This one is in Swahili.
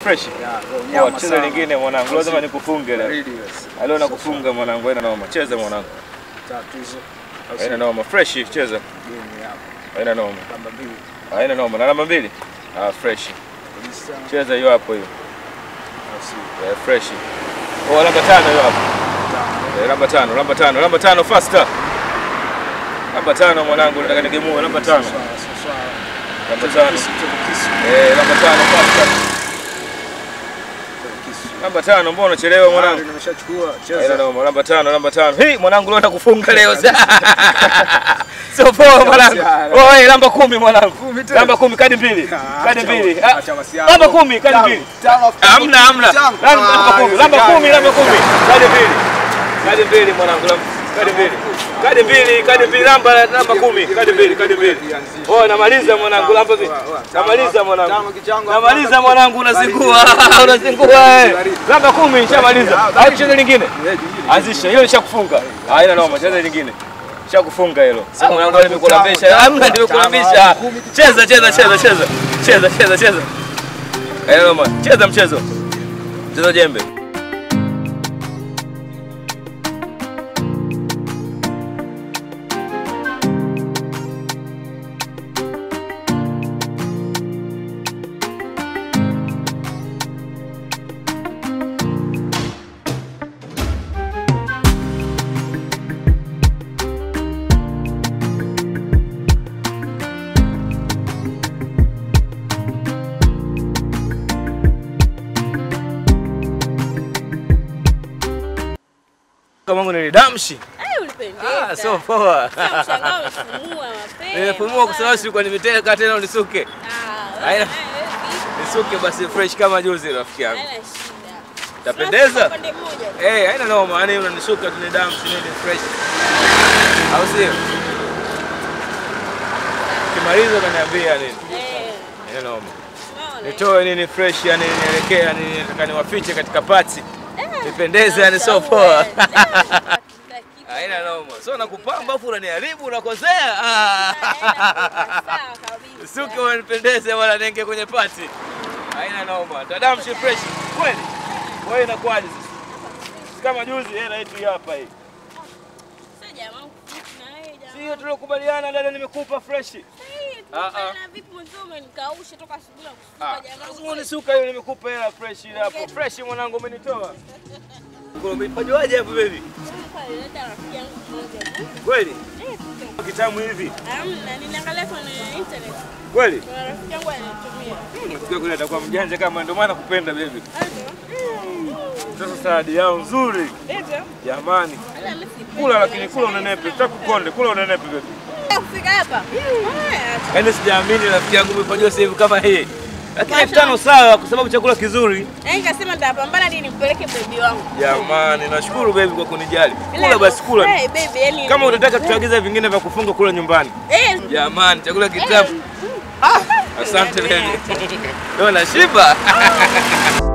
Fresh. Yeah, Oh, cheza lingine mwanangu. Lazima nikufunge leo. Baridi basi. Leo nakufunga mwanangu. Haina noma. Cheza mwanangu. Tatu hizo. Au Haina sio? noma. Fresh cheza. Game hapa. Haina noma. Namba mbili. Haina noma. Na namba mbili? Ah, fresh. Kabisa. Cheza hiyo hapo hiyo. Au sio? Eh, fresh. Oh, namba tano hiyo hapo. Tano. Eh, namba tano, namba tano, namba tano faster. Namba tano mwanangu, nataka nigemue namba tano. Sawa, sawa, sawa. Namba tano. Kisu, cheza kisu. Eh, namba tano faster. Cheza kisu. Namba tano, mbona unachelewa Ah, mwanangu? nimeshachukua. Haina Cheza. noma, namba tano, namba tano. Hii mwanangu leo nakufunga leo. Sio poa mwanangu. Oh, eh, namba kumi mwanangu. Kumi tena. Namba kumi kadi mbili. Ah, Kadi acha- mbili. Ah, acha masiara. Namba kumi kadi Tano, mbili. tano, Hamna, hamna. tano. Namba namba Ah, kumi, namba haiwezekani. kumi, namba kumi. Kadi mbili. Kadi mbili mwanangu. namba- Kadi mbili. Kadi mbili, kadi mbili, namba namba kumi. Kadi mbili, kadi mbili. Oh, namaliza mwanangu, namba mbili. Namaliza mwanangu. Tano kichango. Namaliza mwanangu, unazingua. Unazingua. eh. Namba kumi nishamaliza. Au cheza lingine? Eh, jingine. Anzisha, hilo nishakufunga. Haina noma, cheza lingine. Shakufunga hilo. Ah, mwanangu tano, nimekulambisha. tano, Hamna tano, nimekulambisha. tano, kumi. Cheza, cheza, cheza, cheza. Cheza, cheza, cheza. Haina noma. Cheza mchezo. Cheza jembe. Kama wangu nilidamshi. Eh, ulipendeza. Ah, so poa. Sasa mshangao umefumua mapema. Nimefumua kwa sababu sikuwa nimeteka tena unisuke. Ah, Haina- wewe, eh, Nisuke basi fresh kama juzi rafiki yangu. haina shida. Tapendeza? Sasa upande mmoja. Eh, haina noma, yani unanisuka tu ni damu si nini fresh. Au sio? Kimaliza kaniambia nini? Eh, Haina noma. unaona? Nitoe nini fresh yani nielekea yani nataka niwafiche katika pati. Eh, Nipendeze yani so sawa, poa. eh, kila kitu. Haina noma. So nakupamba afu unaniharibu unakosea. Ah. Sawa kabisa. Suke unanipendeze wala nenge kwenye pati. Haina noma. Tadamshi fresh. Kweli? Wewe inakuwaje sasa? Si Kama juzi hela yetu hii hapa hii. Sasa jamaa kufichi na wewe jamaa. Sio tuliokubaliana dada nimekupa fresh. Eh, Ah, ah. tumefanya vipi mwanzo umenikausha toka asubuhi na Ah, kusuka jamaa. lazima unisuka hiyo nimekupa hela fresh ile hapo. Fresh mwanangu umenitoa. Kwa umepajuaje hapo baby? Pale dada rafiki yangu mmoja tu. Kweli? Eh, tuko- Kitamu hivi. Hamna, ninaangalia kwenye internet. Kweli? Kuna rafiki yangu alinitumia. Sikia kule atakuwa mjanja kama ndio maana kupenda baby. Aje. Sasa saladi yao nzuri. Eti. Jamani. Ala, mimi sipendi. Kula lakini kula unenepe. Sitakukonde, kula unenepe baby. Kufika hapa. Haya, Yaani sijaamini rafiki yangu umefanywa sehemu kama hii. Lakini Masha- elfu tano sawa kwa sababu chakula kizuri. Na nikasema nitapambana ili nimpeleke bebi wangu. Jamani, nashukuru baby kwa kunijali. Ila Kula basi kula. hey, baby, yani Kama utataka tuagize vingine vya kufunga kula nyumbani. Eh, Jamani, chakula kitamu. Asante baby. Ndio nashiba.